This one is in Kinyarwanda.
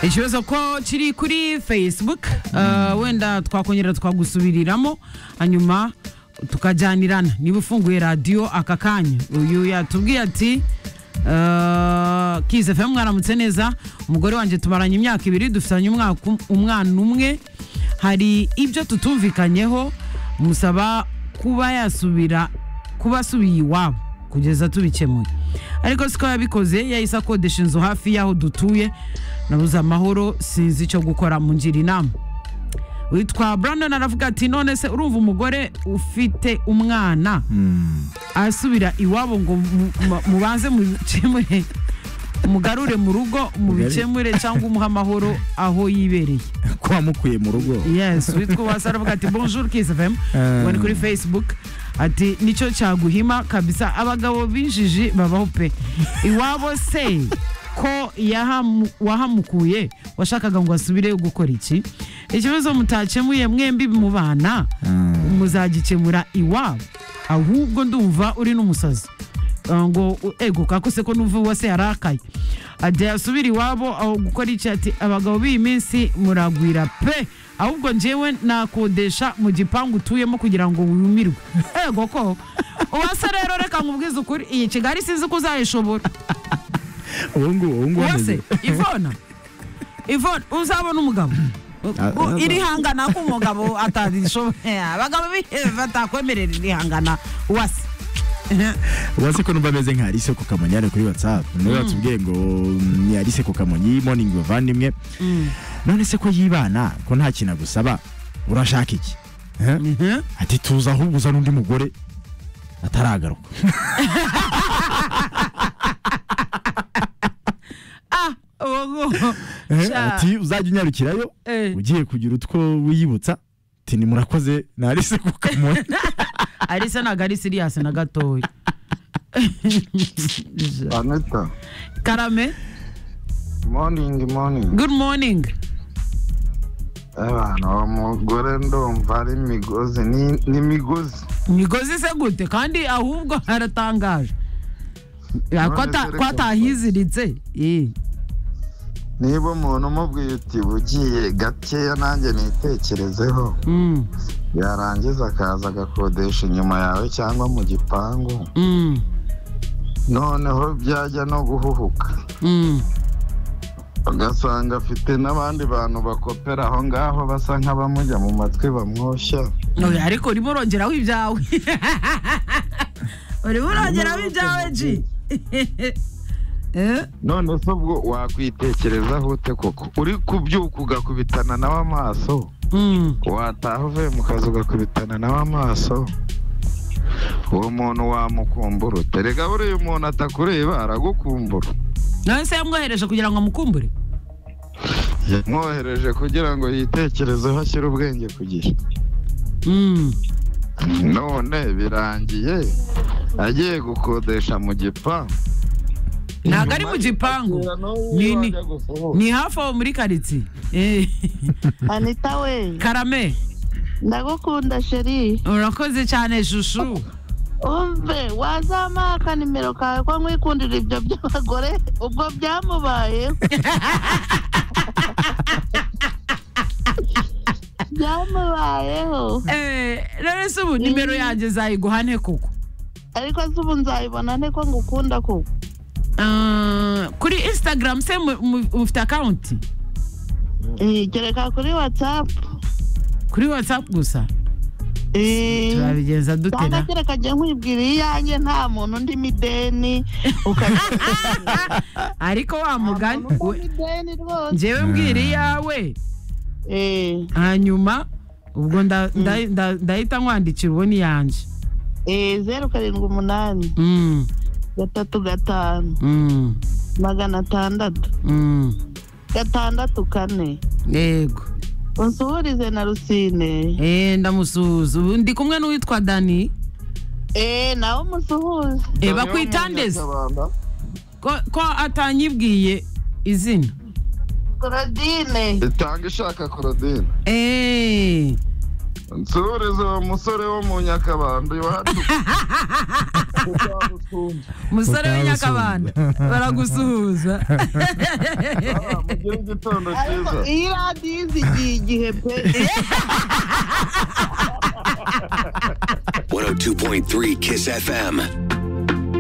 ikibazo ko kiri kuri facebook eh, wenda twakongera twagusubiriramo hanyuma tukajyanirana niba ufunguye radiyo aka kanya uyu yatubwiye ati kize fm mwaramutse neza umugore wanjye tumaranye imyaka ibiri dufitanye umwaka um- umwana umwe hari ibyo tutumvikanyeho musaba kuba yasubira kuba asubiye iwabo kugeza tubikemuye ariko siko yabikoze yahise akodesha inzu hafi y'aho dutuye nabuze amahoro sinzi icyo gukora mungira inama witwa brandon aravuga ati none se urumva umugore ufite umwana asubira iwabo ngo mu- mu- mubanze mubikemure mugarure mu rugo mubikemure cyangwa umuhe amahoro aho yibereye ko wamukuye mu rugo yes witwa uwase aravuga ati bonjour kisfm Eh. ubone kuri facebook ati nicyo cyaguhima kabisa abagabo b'injiji babaho pe iwabo se ko yahamu- wahamukuye washakaga ngo asubire gukora iki ikibazo mutakemuye mwembi mubana muzagikemura iwabo ahubwo ndumva uri n'umusazi Uh, ngo u- ego kakose ko numva uwase yarakaye ajya yasubira iwabo aho gukora iki ati abagabo b'iyi minsi muragwira pe ahubwo njyewe nakodesha mu gipangu utuyemo kugira ngo wumirwe ego ko uwase rero reka nkubwize ukuri iyi kigali sinzi ko uzayishobora ubu ngubu ubu ngubu uwase ivona ivona uzabona umugabo Ah, ah, irihangana ko umugabo atadishoboye abagabo b'ihe batakwemerera irihangana uwase uwase ko numva ameze nka Alice Kukamonyane kuri WhatsApp niwe watubwiye ngo mm, ni Alice Kukamonyi morning bavandimwe none se ko yibana ko nta kintu agusaba urashaka iki Eh? Mhm. ati tuza ahubwo uza n'undi mugore ataragaruka ah uwo ngo Eh, Sha. ati uzajya unyarukirayo Eh. ugiye kugira utwo wiyibutsa ati ni murakoze na Alice Kukamonyi arisa ntabwo ari siriyasi na gatoya Anita, karame morning morning. good morning Abantu uwo mugore ndumva ari imigozi ni ni imigozi. imigozi se gute kandi ahubwo haratangaje Ya, ko ata- ko atahiziritse Eh. Niba umuntu umubwiye uti ugiye gakeya nanjye nitekerezeho Mm, yarangiza akaza agakodesha inyuma yawe cyangwa mu gipangu mm, noneho byajya no guhuhuka mm. ugasanga afite n'abandi bantu bakopera aho ngaho basa nk'abamujya mu matwi bamwoshya Oya, ariko urimo urongeraho ibyawe urimo urongeraho ibyawe ji Eh? none se ubwo wakwitekerezaho ute koko uri kubyuka ugakubitana nawe amaso Mm. wataha uvuye mu kazi ugakubitana nawe amaso uwo muntu wamukumbura ute rega buriya umuntu atakureba aragukumbura none se yamwohereje kugira ngo amukumbure yamwohereje kugira ngo yitekerezeho ashyire ubwenge ku gihe Mm. none birangiye agiye gukodesha mu gipangu Ntabwo ari mu gipangu. Ni- ni- ni hafi aho muri karitsiye Eh. anita we karame ndagukunda sheri urakoze cyane shushu umve wazamuha akanimero kawe ko nkwikundira ibyo by'abagore ubwo byamubayeho byamubayeho Eh, rero se ubu nimero yanjye zayiguha nte koko ariko se ubu nzayibona nte ko ngukunda koko Ah, kuri instagram se mu- mu- mufite akawunti Eh, gereka kuri watsapu kuri whatsapp gusa turabigenza dute cyangwa na kereka njye nkwibwira iyanjye nta muntu undi mideni ukajya ariko wa mugani we- mideni rwose njyewe mbwira iyawe Eh. hanyuma ubwo nda- nda- nda- ndahita nkwandikira uwo ni yanjye Eh, zeru karindwi umunani Mm, gatatu gatanu mm, magana atandatu mm. gatandatu kane yego unsuhurize na rusine Eh, ndamusuhuza ubu ndi kumwe n'uwitwa dani eee nawe umusuhuze Eh, bakwitandeze ko ko atanyibwiye izina korodine itanga ishaka korodine Eh, nsubirize uwo musore wo mu nyakabanda iwacu musore w'inyakabanda baragusuhuza mugire igitondo ariko cyiza iyi radiyo izigiye igihe pe 102.3 Kiss FM.